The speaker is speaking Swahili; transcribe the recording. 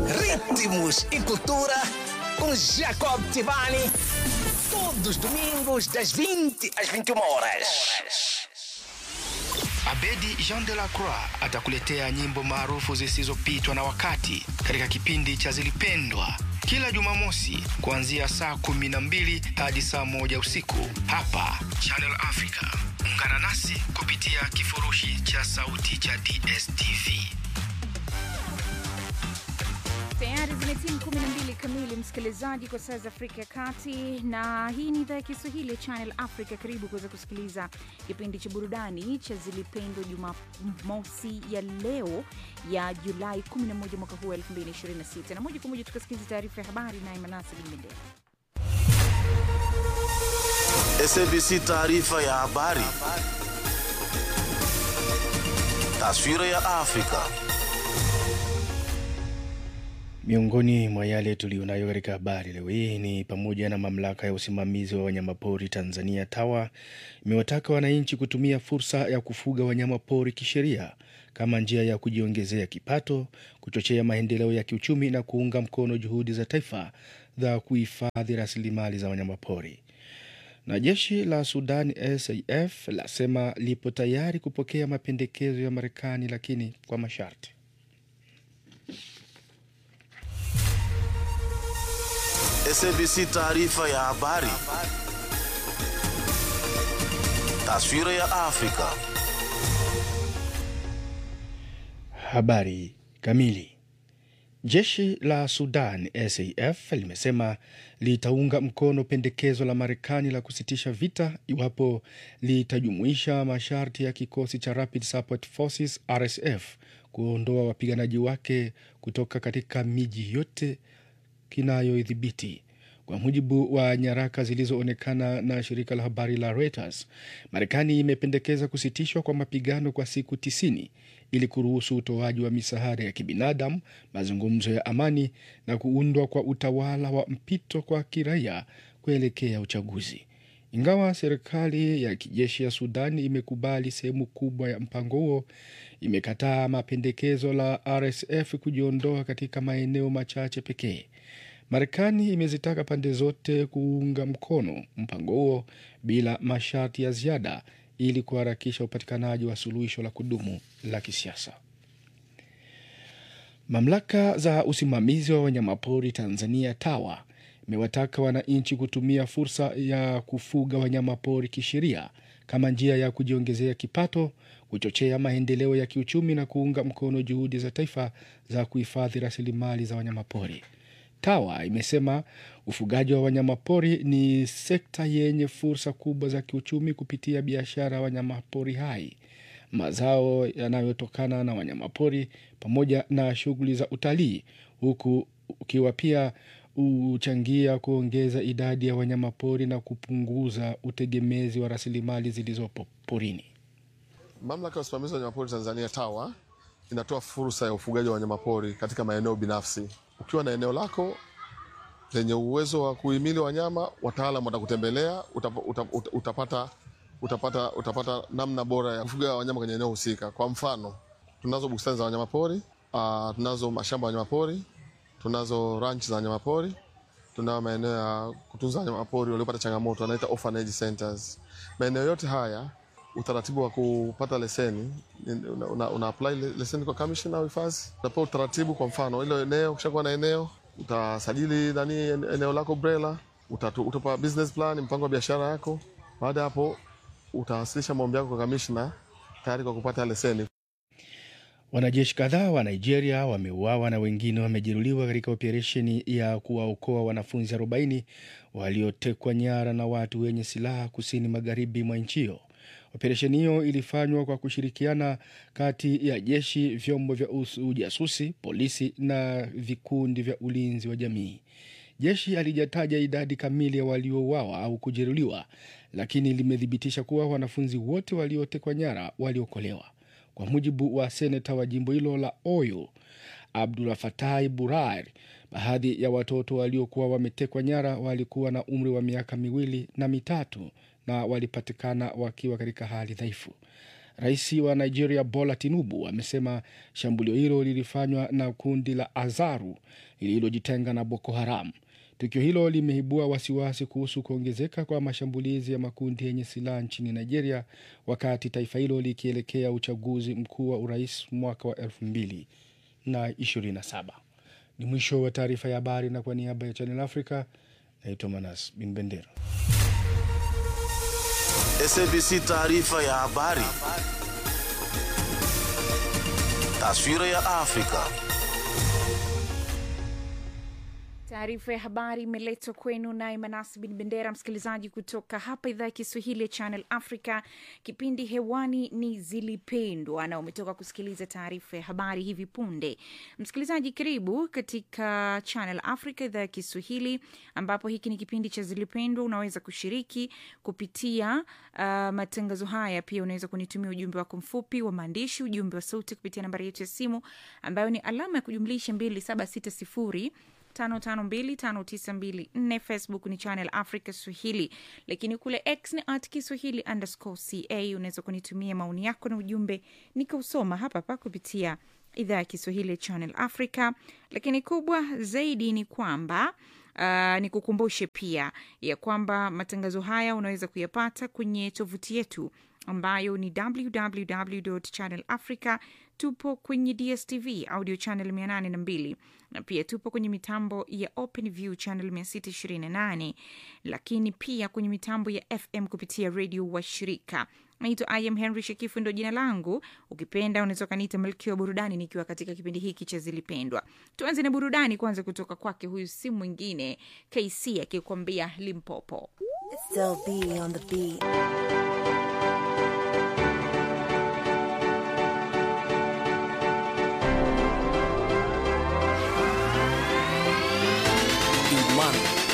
ritmos e cultura com Jacob Tivani. Todos os domingos, das 20 às 21 horas. Abedi Jean de la Croix atakuletea nyimbo maarufu zisizopitwa na wakati katika kipindi cha Zilipendwa kila Jumamosi kuanzia saa kumi na mbili hadi saa moja usiku hapa Channel Africa. Ungana nasi kupitia kifurushi cha sauti cha DSTV. Tayari zimetimu 12 kamili, msikilizaji, kwa saa za Afrika ya Kati, na hii ni idhaa ya Kiswahili ya Channel Africa. Karibu kuweza kusikiliza kipindi cha burudani cha Zilipendwa Jumamosi ya leo ya Julai 11 mwaka huu 2026, na moja kwa moja tukasikiliza taarifa ya habari naye Manasi Bilmendela. SABC taarifa ya habari. Taswira ya Afrika. Miongoni mwa yale tuliyonayo katika habari leo hii ni pamoja na mamlaka ya usimamizi wa wanyamapori Tanzania TAWA imewataka wananchi kutumia fursa ya kufuga wanyamapori kisheria kama njia ya kujiongezea kipato, kuchochea maendeleo ya kiuchumi na kuunga mkono juhudi za taifa za kuhifadhi rasilimali za wanyamapori. Na jeshi la Sudan SAF lasema lipo tayari kupokea mapendekezo ya Marekani lakini kwa masharti. SABC taarifa ya habari. Taswira ya Afrika. Habari kamili. Jeshi la Sudan SAF limesema litaunga mkono pendekezo la Marekani la kusitisha vita iwapo litajumuisha masharti ya kikosi cha Rapid Support Forces RSF kuondoa wapiganaji wake kutoka katika miji yote kinayoidhibiti. Kwa mujibu wa nyaraka zilizoonekana na shirika la habari la Reuters, Marekani imependekeza kusitishwa kwa mapigano kwa siku tisini ili kuruhusu utoaji wa misaada ya kibinadamu, mazungumzo ya amani na kuundwa kwa utawala wa mpito kwa kiraia kuelekea uchaguzi. Ingawa serikali ya kijeshi ya Sudan imekubali sehemu kubwa ya mpango huo, imekataa mapendekezo la RSF kujiondoa katika maeneo machache pekee. Marekani imezitaka pande zote kuunga mkono mpango huo bila masharti ya ziada ili kuharakisha upatikanaji wa suluhisho la kudumu la kisiasa. Mamlaka za usimamizi wa wanyamapori Tanzania TAWA imewataka wananchi kutumia fursa ya kufuga wanyamapori kisheria kama njia ya kujiongezea kipato, kuchochea maendeleo ya kiuchumi na kuunga mkono juhudi za taifa za kuhifadhi rasilimali za wanyamapori. TAWA imesema ufugaji wa wanyamapori ni sekta yenye fursa kubwa za kiuchumi kupitia biashara ya wanyamapori hai, mazao yanayotokana na wanyamapori pamoja na shughuli za utalii, huku ukiwa pia huchangia kuongeza idadi ya wanyamapori na kupunguza utegemezi wa rasilimali zilizopo porini. Mamlaka ya usimamizi wa wanyamapori Tanzania TAWA inatoa fursa ya ufugaji wa wanyamapori katika maeneo binafsi. Ukiwa na eneo lako lenye uwezo wa kuhimili wanyama, wataalam watakutembelea, utap, utap, utap, utapata, utapata, utapata namna bora ya kufuga wanyama kwenye eneo husika. Kwa mfano, tunazo bustani za wanyamapori uh, tunazo mashamba ya wanyamapori, tunazo ranch za wanyamapori, tunayo maeneo ya kutunza wanyamapori waliopata changamoto, wanaita orphanage centers. Maeneo yote haya utaratibu wa kupata leseni una, una, una apply leseni kwa kamishna wa hifadhi, utapewa utaratibu. Kwa mfano ile eneo, ukishakuwa na eneo utasajili nani eneo lako BRELA, utapa business plan, mpango wa biashara yako. Baada ya hapo utawasilisha maombi yako kwa kamishna tayari kwa kupata leseni. Wanajeshi kadhaa wa Nigeria wameuawa na wengine wamejeruhiwa katika operesheni ya kuwaokoa wanafunzi 40 waliotekwa nyara na watu wenye silaha kusini magharibi mwa nchi hiyo. Operesheni hiyo ilifanywa kwa kushirikiana kati ya jeshi, vyombo vya ujasusi, polisi na vikundi vya ulinzi wa jamii. Jeshi halijataja idadi kamili ya waliouawa au kujeruhiwa, lakini limethibitisha kuwa wanafunzi wote waliotekwa nyara waliokolewa. Kwa mujibu wa seneta wa jimbo hilo la Oyo, Abdul Fatai Burai, baadhi ya watoto waliokuwa wametekwa nyara walikuwa na umri wa miaka miwili na mitatu na walipatikana wakiwa katika hali dhaifu. Rais wa Nigeria Bola Tinubu amesema shambulio hilo lilifanywa na kundi la Azaru lililojitenga na Boko Haram. Tukio hilo limeibua wasiwasi kuhusu kuongezeka kwa mashambulizi ya makundi yenye silaha nchini Nigeria, wakati taifa hilo likielekea uchaguzi mkuu wa urais mwaka wa elfu mbili na ishirini na saba. Ni mwisho wa taarifa ya habari, na kwa niaba ya Channel Africa naitwa Manas Bin Bendera. SABC taarifa ya habari. Taswira ya Afrika. Taarifa ya habari imeletwa kwenu naye Manasi Bin Bendera, msikilizaji kutoka hapa idhaa ya Kiswahili ya Channel Africa. Kipindi hewani ni Zilipendwa na umetoka kusikiliza taarifa ya habari hivi punde. Msikilizaji, karibu katika Channel Africa idhaa ya Kiswahili, ambapo hiki ni kipindi cha Zilipendwa. Unaweza kushiriki kupitia uh, matangazo haya. Pia unaweza kunitumia ujumbe wako mfupi wa maandishi, ujumbe wa sauti kupitia nambari yetu ya simu ambayo ni alama ya kujumlisha 2760 552592 Facebook ni Channel Africa Swahili, lakini kule X ni at Kiswahili underscore ca. Unaweza kunitumia maoni yako na ujumbe nikausoma hapa hapa kupitia idhaa ya Kiswahili ya Channel Africa. Lakini kubwa zaidi ni kwamba Uh, nikukumbushe pia ya kwamba matangazo haya unaweza kuyapata kwenye tovuti yetu ambayo ni www channel africa tupo kwenye dstv audio channel 802 na pia tupo kwenye mitambo ya open view channel 628 lakini pia kwenye mitambo ya fm kupitia redio wa shirika naitwa im henry shekifu ndo jina langu ukipenda unaweza ukaniita malkia wa burudani nikiwa katika kipindi hiki cha zilipendwa tuanze na burudani kwanza kutoka kwake huyu si mwingine kc akikwambia limpopo Still be on the beat. Imani